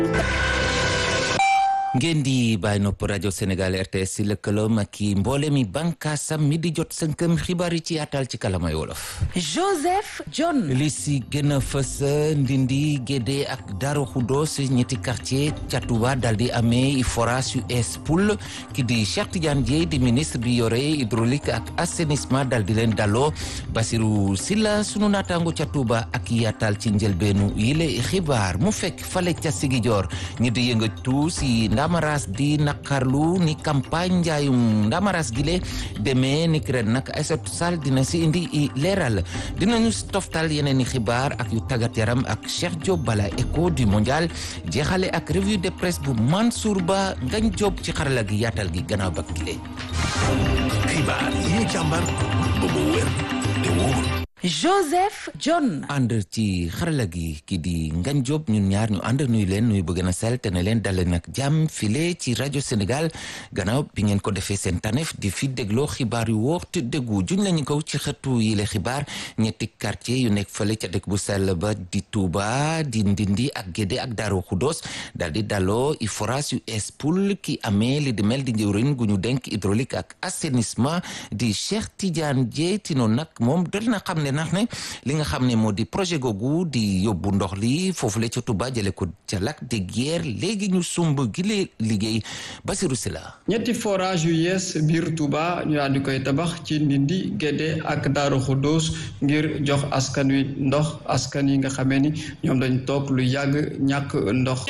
ngeen di bàyyi nopp rajo Sénégal RTS si lëkkaloom ak i mboole mi bànkaasam mi di jot sënkëm xibaar yi ci yaatal ci kalamay wolof. Joseph John. li si gën a fës Ndindi Gédé ak Darou Khoudoss ñetti quartier ca Touba daal di amee forage yu es poul ki di Cheikh Tidiane Dièye di ministre bi yore hydraulique ak assainissement daal di leen daloo Basirou Silla sunu naataango ca Touba ak yaatal ci njëlbeenu yile xibaar mu fekk fale ca Sigijoor ñi di yëngatu si Ndamaras di naqarlu ni campagne njaayum Ndamaras gile demee ni ki ren nag Aïssatou Sall dina si indi i leeral dinañu toftal yeneen i xibaar ak yu tàggat yaram ak Cheikh Diop bala écho du mondial jeexale ak revue de presse bu Mansour Ba ngañ Diop ci xarala gi yaatal gi gannaaw ba gile. xibaar yi ñu càmbar ba mu wér te wóor. Joseph John. ànd ci xarala gi ki di Ngañ Diop ñun ñaar ñu ànd nuyu leen nuyu bëgg na sell te ne leen dale nag jàmm file ci rajo Sénégal gannaaw bi ngeen ko defee seen tanef di fi dégloo xibaar yu wóor te déggu juñ lañu ko ci xëtu yile xibaar ñetti quartier yu nekk fële ca dëkk bu sell ba di Touba di Ndindi ak Gédé ak Darou Khoudoss daal di daloo i forage yu Espoul ki amee li di mel di njëwriñ gu ñu denk hydraulique ak assainissement di Cheikh Tidiane Dièye tino nag moom dal na xam ne ndax ne li nga xam ne moo di projet googu di yóbbu ndox li foofu la ca Touba jële ko ca lac de Guiers léegi ñu sumb gile liggéey Basirou Sila ñetti forage yu yees biir Touba ñu daal di koy tabax ci Ndindi Gédé ak Daaru Xuddoos ngir jox askan wi ndox askan yi nga xamee ni ñoom dañ toog lu yàgg ñàkk ndox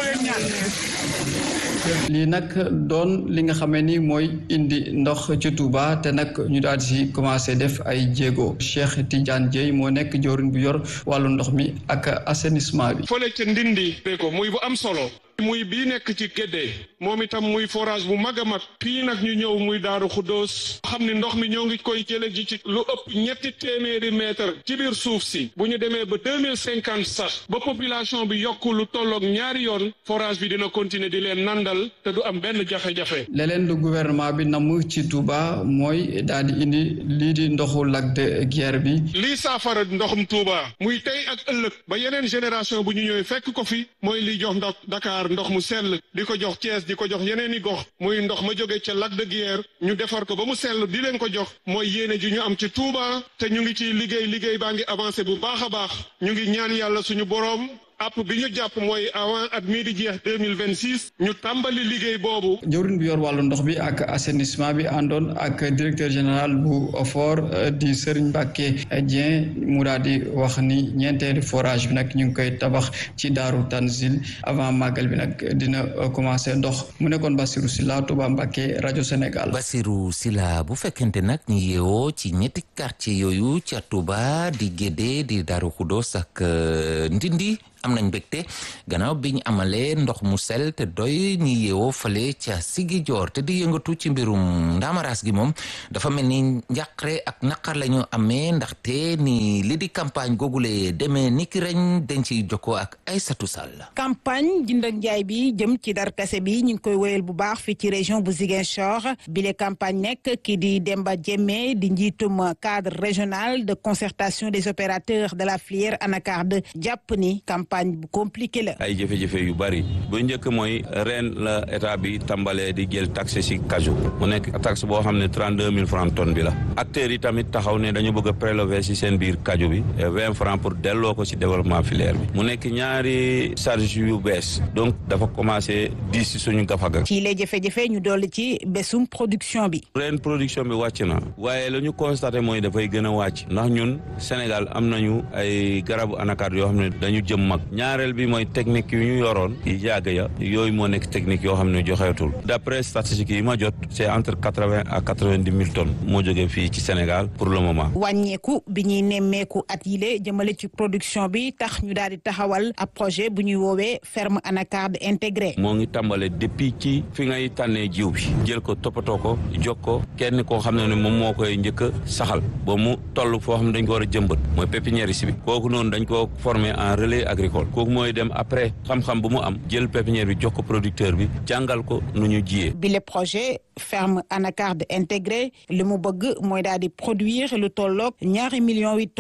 lii nag doon li nga xamee ni mooy indi ndox ci Touba te nag ñu daal di si commencé def ay jéego Cheikh Tidiane Dièye moo nekk jawriñ bu yor wàllu ndox mi ak assainissement bi. fële ca ndindi ko muy bu am solo muy bii nekk ci Gédé moom itam muy forage bu mag a mag fii nag ñu ñëw muy Daaru Xuddoos xam ni ndox mi ñoo ngi koy jële ji ci lu ëpp ñetti téeméeri mètre ci biir suuf si bu ñu demee ba deux mille cinquante sax ba population bi yokk lu tolloog ñaari yoon forage bi dina continuer di leen nandal te du am benn jafe-jafe. leneen lu gouvernement bi namm ci Touba mooy daal di indi lii di ndoxu lac de Guiers bi. lii saafara ndoxum Touba muy tey ak ëllëg ba yeneen génération bu ñu ñëwee fekk ko fi mooy liy jox ndox Dakar ndox mu sell di ko jox Thiès di ko jox yeneen i gox muy ndox ma jóge ca lac de Guiers ñu defar ko ba mu sell di leen ko jox mooy yéene ji ñu am ci Touba te ñu ngi ci liggéey liggéey baa ngi avancé bu baax a baax ñu ngi ñaan yàlla suñu boroom app bi ñu jàpp mooy avant at mii di jeex deux mille vingt six ñu tàmbali liggéey boobu. jëwriñ bi yor wàllu ndox bi ak assainissement bi àndoon ak directeur général bu OFOR di Serigne Mbacké Dieng mu daal di wax ni ñeenteelu forage bi nag ñu ngi koy tabax ci Daaru Tanzil avant màggal bi nag dina commencé ndox mu nekkoon Bassirou Sylla Touba Mbacké rajo Sénégal. Bassirou Sylla bu fekkente nag ñu yeewoo ci ñetti quartier yooyu ca Touba di Gédé di Darou Khoudoss ak Ndindi. am nañ mbégte gannaaw bi ñu amalee ndox mu sel te doy ñi yeewoo fale ca sigi joor te di yëngatu ci mbirum ndaamaraas gi moom dafa mel ni njàqare ak naqar la ñu amee ndaxte ni li di campagne googule demee ni ki reñ dañ ciy jokkoo ak Aïssatou Sall campagne jënd ak njaay bi jëm ci darkase bi ñu ngi koy wéyal bu baax fii ci région bu Ziguinchor bile campagne nekk ki di Demba Diémé di njiitum cadre régional de concertation des opérateurs de la filière anacarde jàpp ni campagne bu compliqué la. ay jafe-jafe yu bari bu njëkk mooy ren la état bi tàmbalee di jël taxe si cajou mu nekk taxe boo xam ne trente deux mille francs tonne bi la acteurs yi tamit taxaw ne dañu bëgg a prélever si seen biir cajou bi vingt francs pour delloo ko si développement filière bi mu nekk ñaari charge yu bees donc dafa commencé di si suñu gafaga ci les jafe-jafe ñu dolli ci bésum production bi. ren production bi wàcc na waaye la ñu constaté mooy dafay gën a wàcc ndax ñun Sénégal am nañu ay garabu anacarde yoo xam ne dañu jëm mag ñaareel bi mooy technique yu ñu yoroon yi yàgg ya yooyu moo nekk technique yoo xam ne joxeetul d'après statistiques yi ma jot c'est entre quatre vingt à quatre vingt dix mille tonnes moo jógee fii ci Sénégal pour le moment. wàññeeku bi ñuy nemmeeku at yile jëmale ci production bi tax ñu daal di taxawal ab projet bu ñuy woowee ferme anacarde intégrée. moo ngi tàmbale depuis ci fi ngay tànnee jiw bi jël ko toppatoo ko jog ko kenn koo xam ne ne moom moo koy njëkk a saxal ba mu toll foo xam ne dañ ko war a jëmbat mooy pépinière bi kooku noonu dañ ko former en relais agricole kooku mooy dem après xam-xam bu mu am jël pépinière bi jox ko producteur bi jàngal ko nu ñu jiyee. bi le projet ferme anacarde intégrée li mu bëgg mooy daal di produire lu tolloog ñaari millions huit tonnes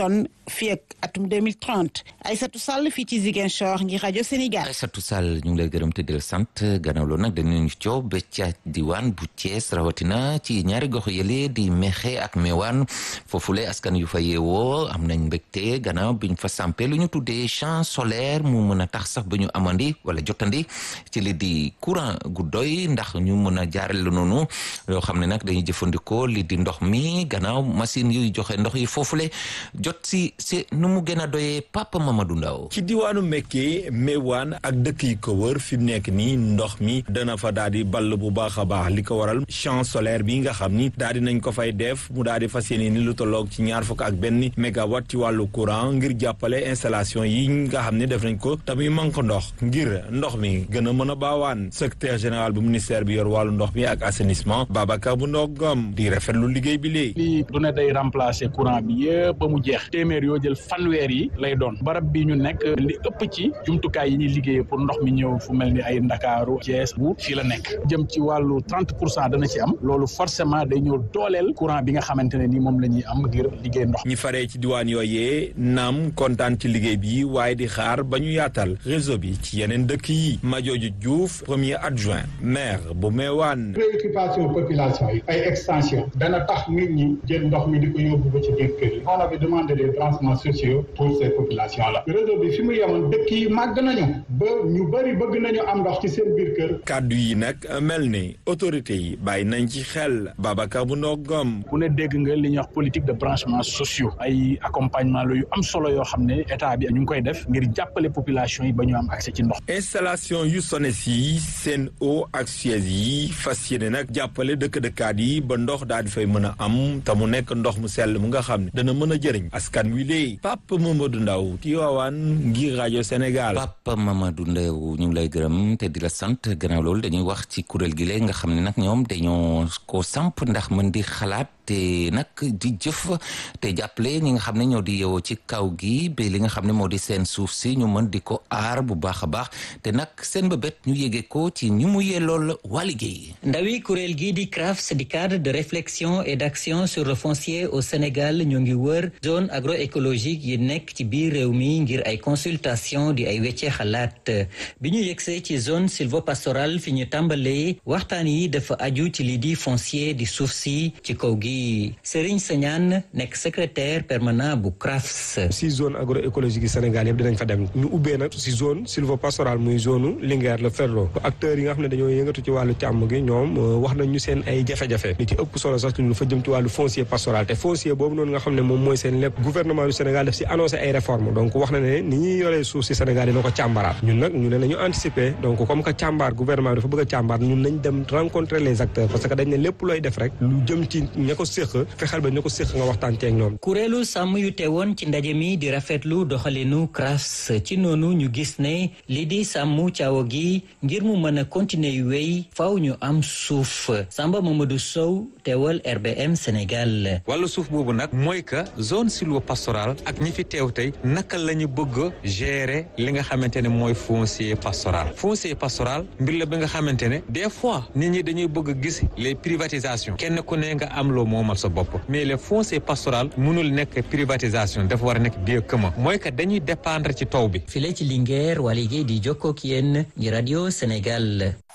fii ak atum 2030 Aïssatou Sall fii ci Ziguinchor ngir rajo Sénégal. Aïssatou Sall ñu ngi lay gërëm te di la sant gannaaw loolu nag dañu coow ba ca diwaan bu Thiès rawatina ci ñaari gox yële di Mexe ak Mewane foofule askan yu fa yeewoo am nañ mbégte gannaaw biñ fa sampé lu ñu tuddee champ solaire mu mën a tax sax ba ñu amandi wala jotandi ci li di courant gu doy ndax ñu mën a jaarale noonu yoo xam ne nag dañuy jëfandikoo li di ndox mi gannaaw machine yuy joxe ndox yi foofule jot si si nu mu gën a doyee Papa Mamadou Ndaw ci diwaanu Mekke Mewane ak dëkk yi ko wër fi mu nekk nii ndox mi dana fa daal di ball bu baax a baax li ko waral champ solaire bi nga xam ni daal di nañ ko fay def mu daal di fas yéene ni lu tolloog ci ñaar fukk ak benn mégawatt ci wàllu courant ngir jàppale installation yi nga xam ne def nañ ko tamuy manque ndox ngir ndox mi gën a mën a baawaan secrétaire général bu ministère bi yor wàllu ndox mi ak assainissement Babacar bu ndogam di rafetlu liggéey bi léegi. lii du ne day remplacer courant bi yëpp ba mu jeex téeméer yoo jël fanweer yi lay doon barab bi ñu nekk li ëpp ci jumtukaay yi ñuy liggéey pour ndox mi ñëw fu mel ni ay Ndakaaru Thiès bu fii la nekk jëm ci wàllu trente pour cent dana ci am loolu forcément day ñëw dooleel courant bi nga xamante ne ni moom la ñuy am ngir liggéey ndox ñi faree ci diwaan yooyee naam kontaan ci liggéey bi waaye di xaar ba ñu yaatal réseau bi ci yeneen dëkk yi Majooju Diouf premier adjoint maire bu Mewane préoccupation population yi ay extension dana tax nit ñi jël ndox mi di ko yóbbu ba ci biir kër yi on avait demandé des branchements sociaux pour ces populations là réseau bi fi mu yemoon dëkk yi màgg nañu ba ñu bëri bëgg nañu am ndox ci seen biir kër kàddu yi nag mel ni autorité yi bàyyi nañ ci xel Babacar bu ndogam ku ne dégg nga li ñuy wax politique de branchement sociaux ay accompagnement la yu am solo yoo xam ne état bi ñu ngi koy def ngir jàppale population yi ba ñu am accès ci ndox installation yu SONES yi Sen'Eau ak Suez yi fas yéene nag jàppale dëkk-dëkkaat yi ba ndox daal di fay mën a am te mu nekk ndox mu sell mu nga xam ne dana mën a jëriñ askan wi léegi Papa Mamadou Ndaw Tivaouane ngir rajo Sénégal. Papa Mamadou Ndaw ñu ngi lay gërëm te di la sant gannaaw loolu dañuy wax ci kuréel gi léegi nga xam ne nag ñoom dañoo ko samp ndax mën di xalaat te nag di jëf te jàppale ñi nga xam ne ñoo di yeewoo ci kaw gi ba li nga xam ne moo di seen suuf si ñu mën di ko aar bu baax a baax te nag seen bëbët ñu yéege ko ci ñi mu yellool waa liggéey. ndawi kuréel gi di CRAFS di cadre de réflexion et d'action sur le foncier au Sénégal ñoo ngi wër zone agroécologique yi nekk ci biir réew mi ngir ay consultation di ay weccee xalaat bi ñu yegsee ci zone sylvopastorale fi ñu tàmbalee waxtaan yi dafa aju ci lii di foncier di suuf si ci kaw gi Serigne Sagnane nekk secrétaire permanent bu CRAFS. si zone agroécologique yi Sénégal yëpp dinañ fa dem ñu ubbee nag si zone sylvopastorale muy zone Linguère le Ferlo acteurs yi nga xam ne dañoo yëngatu ci wàllu càmm gi ñoom wax nañ ñu seen ay jafe-jafe li ci ëpp solo sax lu fa jëm ci wàllu foncier pastoral te foncier boobu noonu nga xam ne moom mooy seen lépp gouvernement du Sénégal daf si annoncé ay réformes donc wax na ne ni ñuy yoree suuf si Sénégal dina ko càmbaraat ñun nag ñu ne nañu anticiper donc comme que càmbar gouvernement bi dafa bëgg a càmbar ñun nañ dem rencontrer les acteurs parce que dañ ne lépp looy def rek lu jëm ci ña ko séq fexeel ba ña ko séq nga waxtaan teeg ñoom kuréelu sàmm yu teewoon ci ndaje mi di rafetlu doxalinu CRAFS ci noonu ñu gis ne li di sàmm caawa gi ngir mu mën a continuer yu wéy faaw ñu am suuf Samba Mamadou Sow teewal RBM Sénégal. wàllu suuf boobu nag mooy que zone sylvopastorale ak ñi fi teew tey naka la ñu bëgg a gérer li nga xamante ne mooy foncier pastoral foncier pastoral mbir la bi nga xamante ne des fois nit ñi dañuy bëgg a gis les privatisations kenn ku ne nga am loo moomal sa bopp mais le foncier pastoral mënul nekk privatisation dafa war a nekk bien commun mooy que dañuy dépendre ci taw bi. file ci Linguère waa liggéey di jokkoo ak yéen ñi rajo Sénégal.